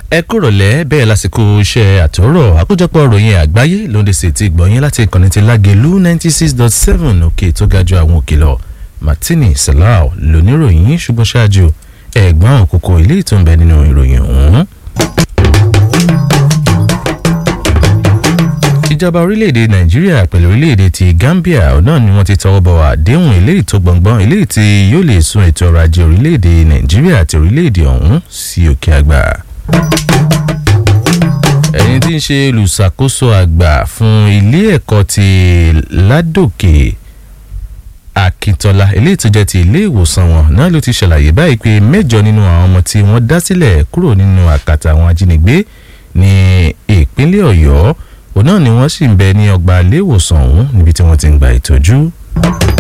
ẹ kúrọ̀lẹ́ bẹ́ẹ̀ lásìkò iṣẹ́ àtọ́rọ̀ àkójọpọ̀ ròyìn àgbáyé lóde sí ti gbọ̀nyìn láti ìkànnì ti lágẹ̀lú ninety six dot seven òkè tó ga ju àwọn òkè lọ martini salau lóníròyìn ṣùgbọ́n ṣáájú ẹ̀gbọ́n òkòkò ilé ìtúnbẹ nínú ìròyìn ọ̀hún. ìjọba orílẹ̀-èdè nàìjíríà pẹ̀lú orílẹ̀-èdè ti gambia náà ni wọ́n ti tọwọ́ bọ̀ àdéhùn eléyìí tó gbọ̀ngbọ́n eléyìí tí yóò lè sún ètò ọrọ̀ ajé orílẹ̀-èdè nàìjíríà àti orílẹ̀-èdè ọ̀hún sí òkè àgbà ẹni tí ń ṣe olùṣàkóso àgbà fún ilé ẹ̀kọ́ ti ládòkè akíntola eléyìí tó jẹ́ ti ilé ìwòsàn wọn náà ló ti ṣàlàyé báyìí pé mẹ́jọ nínú àwọn ọmọ tí wọ́n dá sílẹ̀ kúrò nínú àkàtà àwọn ajínigbé ní ìpínlẹ̀ ọ̀yọ́ òun náà ni wọ́n sì ń bẹ ní ọgbà ilé ìwòsàn ọ̀hún níbi tí wọ́n ti ń gba ìtọ́jú.